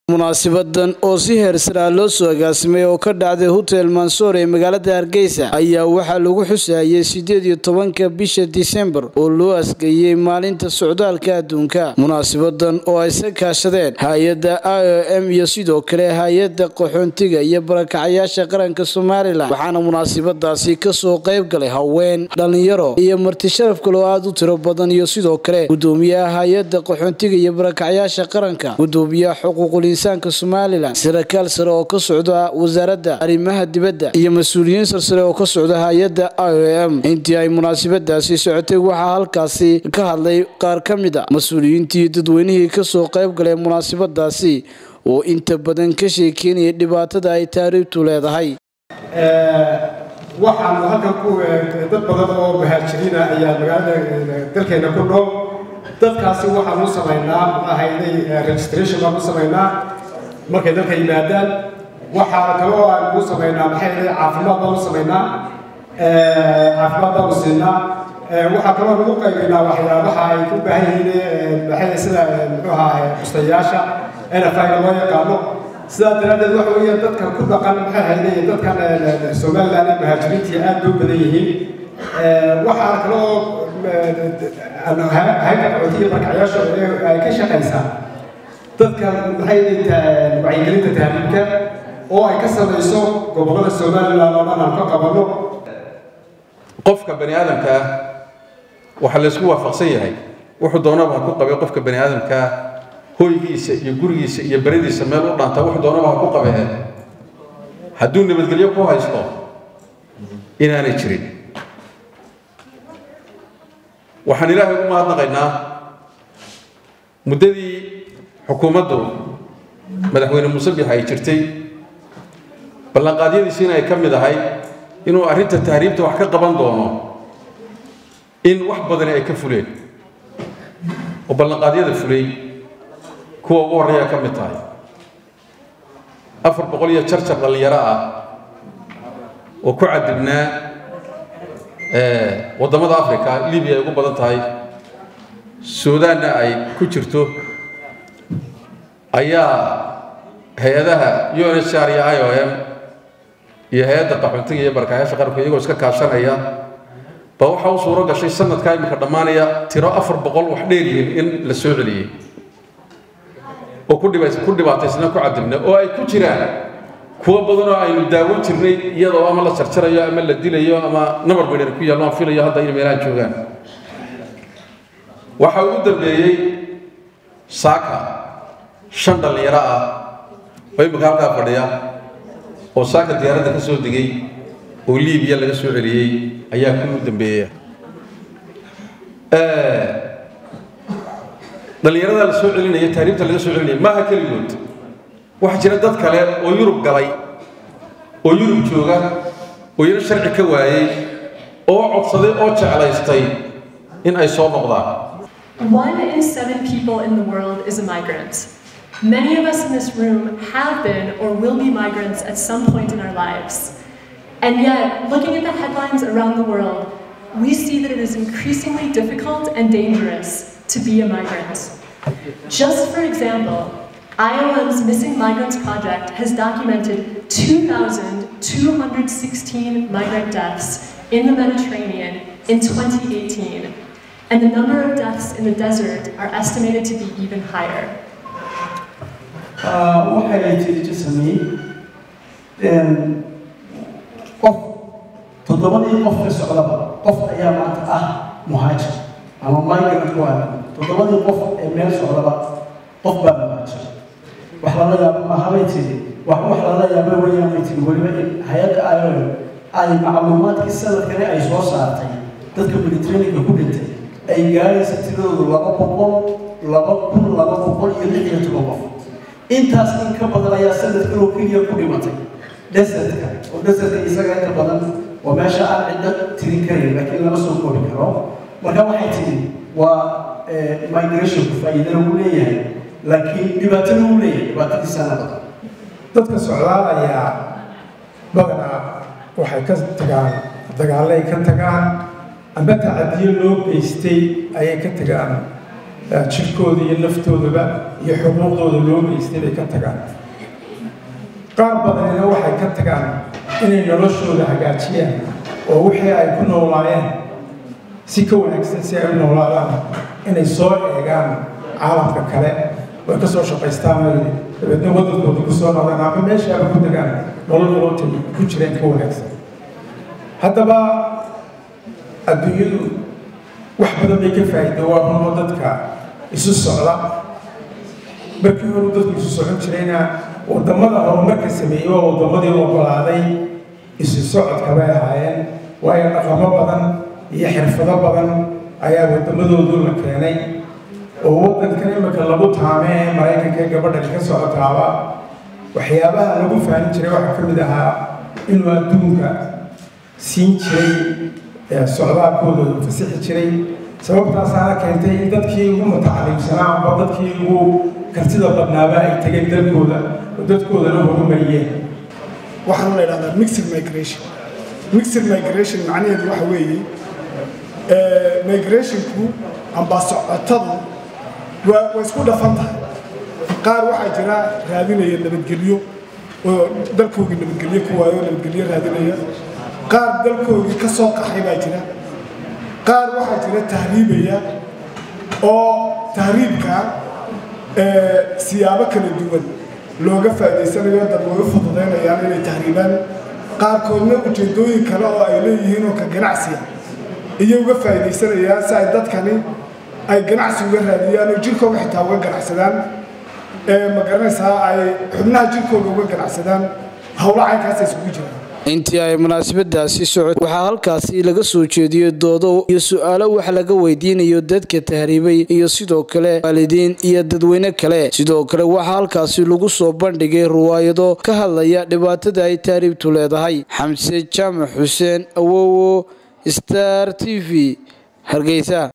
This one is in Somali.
munaasibadan oo si heersaraa loo soo agaasimay oo ka dhacday hotel mansoor ee magaalada hargeysa ayaa waxaa lagu xusayay sideed iyo tobanka bisha disembar oo loo asgeeyey maalinta socdaalka adduunka munaasabadan oo ay sa kaashadeen hay-adda i o m iyo sidoo kale hay-adda qaxoontiga iyo barakacayaasha qaranka somalilan waxaana munaasabadaasi kasoo qayb galay haween dhalinyaro iyo marti sharaf kale oo aada u tiro badan iyo sidoo kale gudoomiyaha hay-adda qaxoontiga iyo barakacayaasha qaranka gudoomiyaha xuquuqul insaanka somalilan sarakaal sare oo ka socda wasaaradda arrimaha dibadda iyo mas-uuliyiin sarsare oo ka socda hay-adda i o m intii ay munaasabadaasi socotay waxaa halkaasi ka hadlay qaar ka mid a mas-uuliyiintii dadweynihii kasoo qayb galay munaasabadaasi oo inta badan ka sheekeynaya dhibaatada ay taariibtu leedahay waxaanu halkan ku dad badan oo muhaajiriina ayaa magaalada dalkeena ku nool dadkaasi waxaan u samaynaa ahayday registration baan u samaynaa markay dalka yimaadaan waxaa kale oo aan u samaynaa maxay ahayd caafimaad baan u samaynaa caafimaad baan u siinaa waxaa kaloo lagu qaybaynaa waxyaabaha ay ku baahan yihiin maxay sida muxuu ahaa bustayaasha nfina loo yaqaano sidaa daraaddeed waxa weeyaan dadka ku dhaqan maxay ahayday dadkan somaliland ee muhaajiriintii aad bay u badan yihiin waxaa kale oo hayda qaxootiya barkacyaasha ay ka shaqaysaa dadka maxay wacyigelinta tahriibka oo ay ka samayso gobollada somaliland oo dhan aan ka qabanno qofka bani aadamka ah waxaa laysku waafaqsan yahay wuxuu doonaba ha ku qabay qofka bani aadamka ah hoygiisa iyo gurigiisa iyo beradiisa meel u dhaanta wuxuu doonaba ha ku qabee hadduu nabadgelyo ku haysto inaanay jirin waxaan ilaahay ugu mahadnaqaynaa muddadii xukuumaddu madaxweyne muuse bix ay jirtay ballanqaadyadiisiina ay ka mid ahay inuu arrinta tahriibta wax ka qaban doono in wax badani ay ka fuleen oo ballanqaadyada fulay kuwa ugu horreeya ka mid tahay afar boqol iyo jarjar dhallinyaro ah oo ku cadibnaa waddamada africa libiya ay ugu badan tahay suudaanna ay ku jirto ayaa hay-adaha u n h r iyo i o m iyo hay-adda qaxoontiga iyo barakayaasha qaranku iyagoo iska kaashanaya ba waxaa u suuro gashay sanadkaa iminka dhammaanaya tiro afar boqol wax dheer yihiin in la soo celiyey oo ku dhibaataysna ku cadibna oo ay ku jiraan kuwo badanoo aynu daawan jirnay iyadoo ama la jarjarayo ama la dilayo ama nabar baydhar ku yaallo aan filayo hadda inay meelaha joogaan waxaa ugu dambeeyey saaka shan dhallinyaro ah oo imika halkaa fadhiya oo saaka diyaaradda ka soo degay oo liibiya laga soo celiyey ayaa ku ugu dambeeya dhallinyarada la soo celinaya taariibta laga soo celinaya maaha keligood waxaa jira dad kale oo yurub galay oo yurub jooga oo iyana sharci ka waayey oo codsaday oo jeclaystay in ay soo noqdaan One in seven people in the world is a migrant. Many of us in this room have been or will be migrants at some point in our lives. And yet, looking at the headlines around the world, we see that it is increasingly difficult and dangerous to be a migrant. Just for example, IOM's Missing Migrants Project has documented 2,216 migrant deaths in the Mediterranean in 2018, and the number of deaths in the desert are estimated to be even higher. waxay jirto sameeyey qof toddobadii qof ka socdaba qof ayaa maanta ah muhaajir ama migrant ku ah toddobadii qof ee meel socdaba qof baa muhaajir wax lala yaabo mahabay tiri wax wax lala yaabo weeyaan bay tiri weliba in hay-adda iom ay macluumaadkii sanadkani ay soo saartay dadka mediterraneanka ku dhintay ay gaaraysa tiradoodu laba boqol laba kun laba boqol iyo lix iyo toban qof intaas in ka badan ayaa sanadkan oo keliya ku dhimatay desertka oo desertka isaga inta badan waa meesha aan cidda tirin karayn laakiin lama soo koobi karo marka waxay tiri waa migrationku faa'iidana uu leeyahay laakiin dhibaatana uu leeyahay dhibaatadiisana badan dadka socdaalaya badanaa waxay ka tagaan dagaallay ka tagaan amba tacadiyo loo geystay ayay ka tagaan jirkooda iyo naftoodaba iyo xuquuqdooda loo geystay bay ka tagaan qaar badanina waxay ka tagaan inay noloshooda hagaajiyaan oo wixii ay ku noolaayeen si ka wanaagsan si ay u noolaadaan inay soo eegaan caalamka kale way ka soo shaqaystaan ay dabeedna waddankooda ku soo noqdaan ama meeshaaba ku degaan nolol nololta ku jireen ka wanaagsan haddaba adduunyadu wax badan bay ka faa'iida waa rumo dadka isu socda markii horu dadku isu socon jirayna waddamada horumarka sameeyey waa waddamadii ogolaaday isu socodka bay ahaayeen waayo dhaqamo badan iyo xirfado badan ayaa waddamadoodu la keenay oo waddankan imika lagu taame ee maraykanka ee gabadhan ka socotaaba waxyaabaha lagu faahin jiray waxaa ka mid ahaa inuu adduunka siin jiray socdaalkooda fasixi jiray sababtaasaana keentay in dadkii ugu mutacaliimsanaa amba dadkii ugu kartida badnaaba ay tageen dalkooda oo dadkoodana horumariyeen waxaana la idhahdaa mixed migration mixed migration macnaheedu waxa weeye migrationku amba socotadu waa waa isku dhafan tahay qaar waxaa jira raadinaya nabadgelyo oo dalkoogii nabadgelyo ku waayo nabadgelyo raadinaya qaar dalkoogii ka soo qaxay baa jira qaar waxaa jira tahriibaya oo tahriibka siyaabo kala duwan looga faa'idaysanayo dad way u fududaynayaan inay tahriibaan qaarkoodna ujeedooyin kale oo ay leeyihiin oo ka ganacsiya iyo uga faa'iidaysanayaan si ay dadkani ay ganacsi uga raadiyaan oo jirkooga xitaa uga ganacsadaan ma garanaysaa ay xubnaha jirkooga uga ganacsadaan howlo caynkaasa isugu jiraan intii ay munaasabadaasi socod waxaa halkaasi laga soo jeediyey doodo iyo su-aalo wax laga weydiinayo dadka tahriibay iyo sidoo kale waalidiin iyo dadweyne kale sidoo kale waxaa halkaasi lagu soo bandhigay riwaayado ka hadlaya dhibaatada ay tahriibtu leedahay xamse jaamac xuseen awowo star t v hargeysa